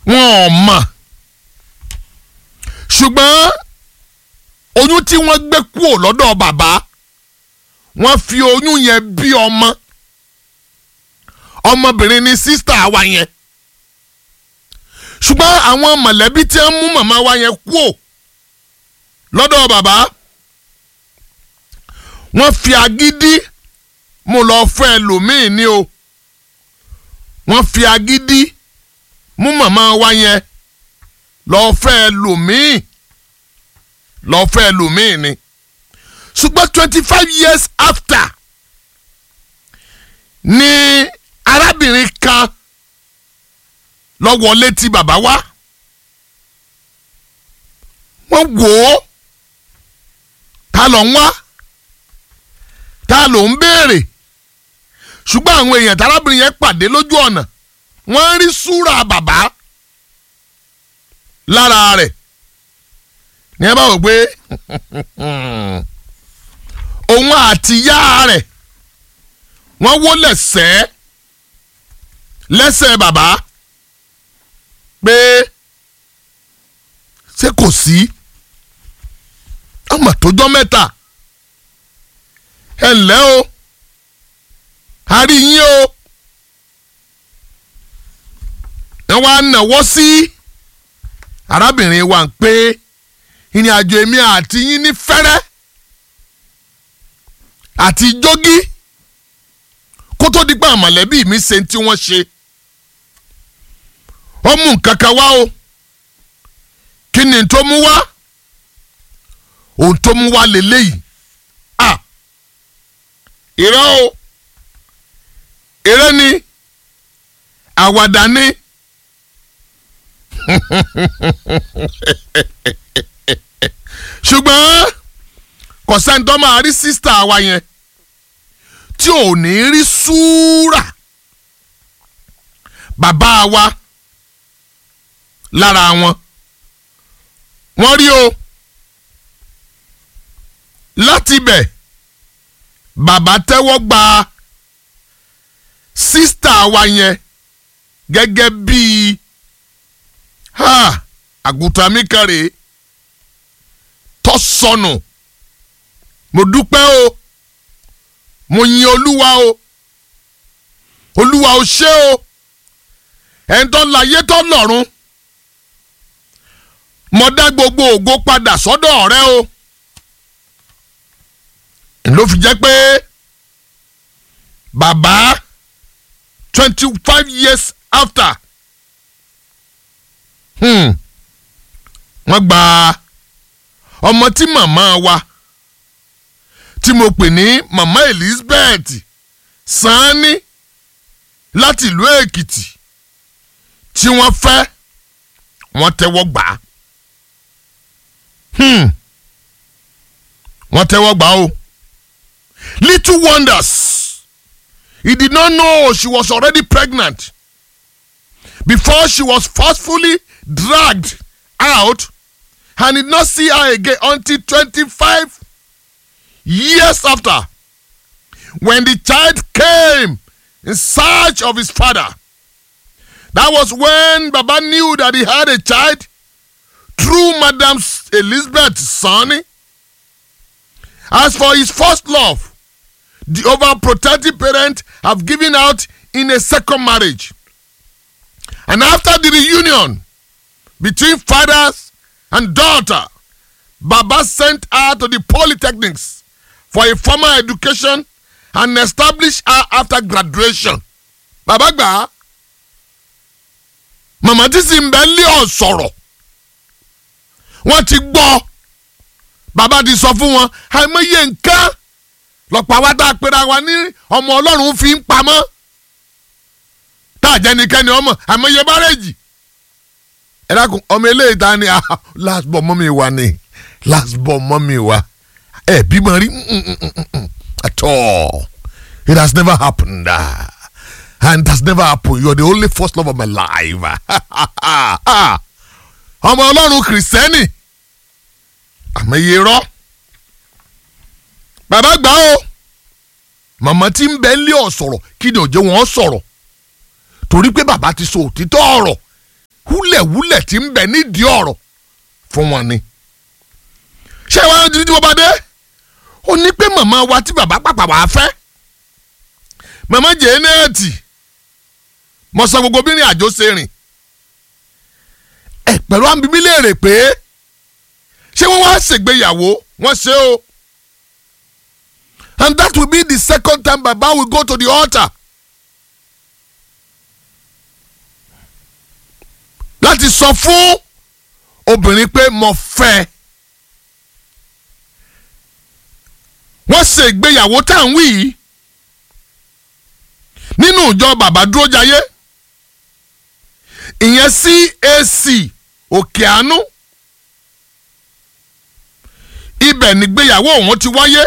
wọn ò mọ̀ ṣùgbọ́n oyún tí wọ́n gbé kúrò lọ́dọ̀ bàbá wọ́n fi oyún yẹn bí ọmọ ọmọbìnrin ni sísítà wa yẹn ṣùgbọ́n àwọn mọ̀lẹ́bí tí wọ́n mú màmá wa yẹn kúrò lọ́dọ̀ bàbá wọ́n fi agídí mo lọ fẹ́ ẹlòmíì ni o wọ́n fi agídí mú màmá wa yẹn lọ fẹ́ ẹlòmíì lọ fẹ́ ẹlòmíì ni ṣùgbọ́n twenty five years after ni arábìnrin kan lọ wọlé tí bàbá wá wọ́n wò ó ta ló ń wá ta ló ń béèrè ṣùgbọ́n àwọn èèyàn tárábìnrin yẹn pàdé lójú ọ̀nà wọ́n rí súrà bàbá lára rẹ̀ ní ẹ bá wò pé òun àti ìyá rẹ̀ wọ́n wó lẹ́sẹ̀ lẹ́sẹ̀ bàbá pé ṣé kò sí ọmọ tójọ́ mẹ́ta ẹ ǹlẹ́ o a rí yín o ẹ wá nàwọ́ sí arábìnrin wa ń pé ìrìn àjò èmi àti yín ní fẹ́rẹ́ àti jógí kó tó di pé àmọ̀lẹ́bí mi ṣe tí wọ́n ṣe ó mú nǹkan kan wá o kí ni tó mú wá ohun tó mú wá lélẹ́yìí à irọ́ o eré ni àwàdà ni ṣùgbọ́n kò sẹ́ni tó máa rí sísítà wa yẹn tí ò ní rí súrà bàbá wa lára wọn wọ́n rí o láti bẹ̀ bàbá tẹ́wọ́ gba sísítà wa yẹn gẹ́gẹ́ bíi àgùntàn mi kan rèé tọ́ sọnù mo dúpẹ́ o mo yin olúwa o olúwa o ṣé o ẹni tó láyé tó lọ́run mo dá gbogbo ògo padà sọ́dọ̀ rẹ o ló fi jẹ́ pé bàbá twenty five years after hmm, wọ́n gba ọmọ tí màmá wa tí mo pè ní màmá Elizabeth Sanni láti ìlú Èkìtì tí wọ́n fẹ́ wọ́n tẹ́wọ́ gbà á hmm. wọ́n tẹ́wọ́ gbà á o little wonders he did not know she was already pregnant before she was forcefully dragged out and did not see her again until 25 years after when the child came in search of his father. That was when Baba knew that he had a child through Madam Elizabeth's son. As for his first love, the overprotective parent have given out in a second marriage. And after the reunion between fathers and daughter, Baba sent her to the polytechnics for a formal education and established her after graduation. Bàbá gbà á. Màmá tí sì ń bẹ lé ọ̀ sọ̀rọ̀. Wọ́n ti gbọ́. Bàbá ti sọ fún wọn. Àìmọye nǹkan lọ́pọ̀ àwa tá a pera wa ní ọmọ Ọlọ́run fi ń pamọ́. Tá a jẹ́ nìkẹ́ni ọmọ àìmọye bárẹ́jì. Ẹ dákun ọmọ eléyìí ta ni last born mọ́mí wa ni last born mọ́mí wa. Ẹ bímọ rí at all. It has never happened. Uh, and it has never happened. You're the only first love of my life. ọmọ ọlọ́run kìrìsìtẹ́nì àmọ́ iye rọ́ bàbá gbà ó màmá tí ń bẹ lé ọ̀ sọ̀rọ̀ kí ni òjò wọn sọ̀rọ̀ torí pé bàbá ti sọ òtítọ́ ọ̀rọ̀ húlẹ̀húlẹ̀ tí ń bẹ nídìí ọ̀rọ̀ fún wọn ni. ṣé ìwà ẹni tí mo bá dé ó ní pé màmá wa tí bàbá pàpà wà á fẹ́ màmá jẹ́nẹ́ẹ̀tì mo sọ gbogbo bí ní àjò ṣe rìn ẹ pẹ̀lú àmì mi léèrè pé ṣé wọ́n wá ṣègbéyàwó wọ́n ṣe o and that will be the second time baba will go to the altar láti sọ fún obìnrin pé mo fẹ́ wọ́n ṣe ìgbéyàwó tá à ń wí yìí nínú ìjọ bàbá dúró jayé ìyẹn CAC òkè àánú ibẹ̀ nígbéyàwó òun ti wáyé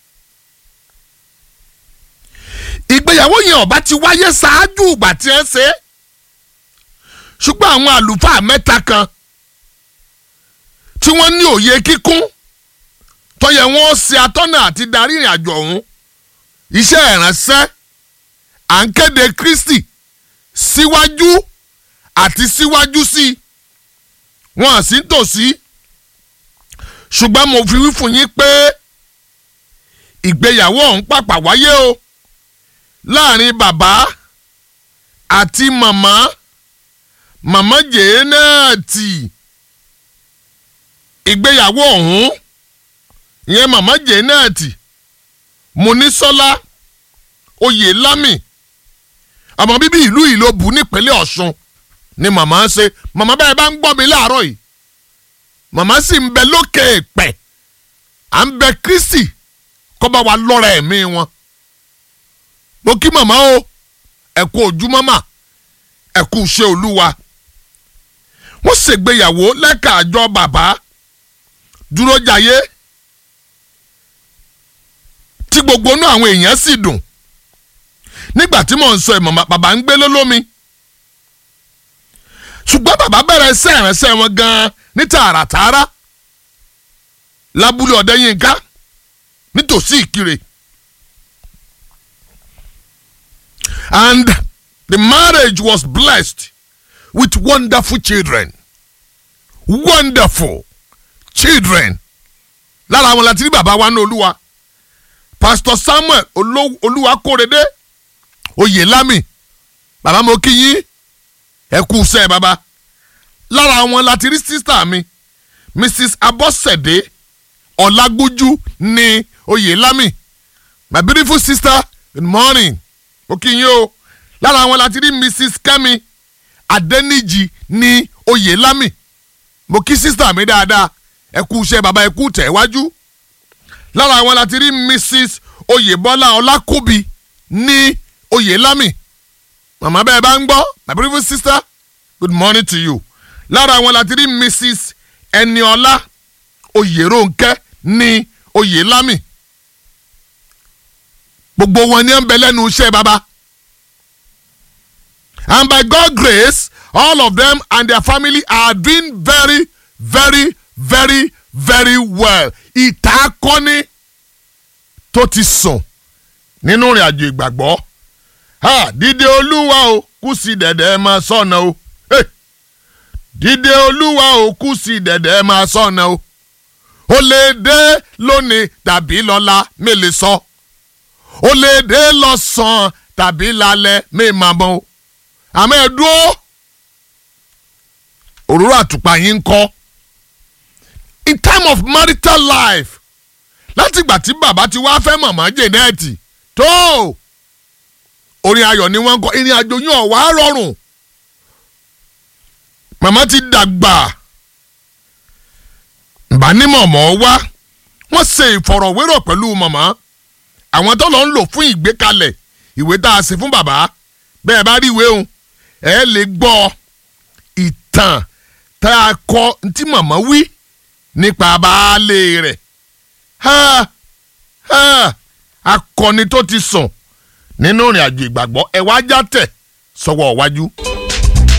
ìgbéyàwó yẹn ọba ti wáyé ṣáájú ìgbà tí ẹ ṣe é ṣùgbọ́n àwọn àlùfáà mẹ́ta kan tí wọ́n ní òye kíkún tó yẹ wọ́n ṣe atọ́nà àti darí ìrìn àjò ọ̀hún iṣẹ́ ìránṣẹ́ à ń kéde Kristi síwájú àti síwájú sí i wọn à sí tòsí ṣùgbọ́n mo fi wí fún yín pé ìgbéyàwó ọ̀hún pàpà wáyé o láàrin bàbá àti màmá màmá jẹ́nẹ́ẹ̀tì ìgbéyàwó ọ̀hún ìyẹn màmá jẹ́nẹ́ẹ̀tì Monísọ́lá Oyèlámì ọmọ bíbí ìlú Ìlóbù nípínlẹ̀ Ọ̀ṣun ni màmá ń ṣe màmá bẹ́ẹ̀ bá ń gbọ́ mi láàárọ̀ yìí màmá sì ń bẹ lókè èpẹ̀ à ń bẹ Kristi kó bá wa lọ́ra ẹ̀mí wọn mo kí màmá o ẹ kú ojúmọ́ mà ẹ kú iṣẹ́ olúwa wọ́n ṣègbéyàwó lẹ́ka àjọ bàbá dúró jayé tí gbogbo inú àwọn èèyàn sì dùn nígbà tí mò ń sọ ẹ̀ màmá bàbá ń gbé lólómi ṣùgbọ́n bàbá bẹ̀rẹ̀ iṣẹ́ ìránṣẹ́ wọn gan-an ní tààràtààrà lábúlé ọ̀dẹ́yìnká nítòsí ìkirè and the marriage was blessed with wonderful children wonderful children lára àwọn láti rí bàbá wa ní olúwa pastor samuel olúwa kórede oyèlámì bàbá mo kí yín ẹ kú sẹ́ bàbá lára àwọn láti rí sísítà mi mrs abọ́sẹ̀dé ọ̀làgbójú ní oyèlámì my beautiful sister good morning mo kí yín o lára àwọn láti rí mrs kẹ́mi adẹ́nìjì ní oyèlámì mo kí sísítà mi dáadáa ẹ kú iṣẹ́ bàbá ẹ kú tẹ̀ wájú lára àwọn láti rí mrs oyèbọ́lá ọlákùbí ní oyèlámì màmá bẹ́ẹ̀ bá ń gbọ́ my beautiful sister good morning to you lára àwọn láti rí mrs ẹniọlá oyèrónkẹ́ ní oyèlámì gbogbo wọn ni ẹ ń bẹ lẹ́nu iṣẹ́ bàbá and by God grace all of them and their family are doing very very very very well ìtàkọ́ni tó ti sùn nínú ìrìn àjò ìgbàgbọ́ ha dídé olúwa o kù sí dẹ̀dẹ̀ máa sọ̀nà o hey. dídé olúwa o kù sí dẹ̀dẹ̀ máa sọ̀nà o ó lè dé lónìí tàbí lọ́la mi lè sọ ó lè dé lọ́sàn-án tàbí lálẹ́ mi máa mọ̀ o àmọ́ ẹ dúró òróró àtùpà yín ń kọ́ in time of marital life láti ìgbà tí bàbá ti wá fẹ́ màmá jẹ̀nẹ́ẹ̀tì tó orin ayọ̀ ni wọ́n ń kọ ìrìn àjò yín ọ̀wá rọrùn màmá ti dàgbà ìbánimọ̀mọ́ wá wọ́n ṣe ìfọ̀rọ̀wérọ̀ pẹ̀lú màmá àwọn tó lọ ń lò fún ìgbékalẹ̀ ìwé tá a ṣe fún bàbá bẹ́ẹ̀ bá rí ìwé òun ẹ lè gbọ́ ìtàn tá a kọ tí màmá wí nípa baálé rẹ̀ akọni tó ti sùn nínú ìrìn àjò ìgbàgbọ́ ẹ wá já tẹ̀ sọ́wọ́ wájú.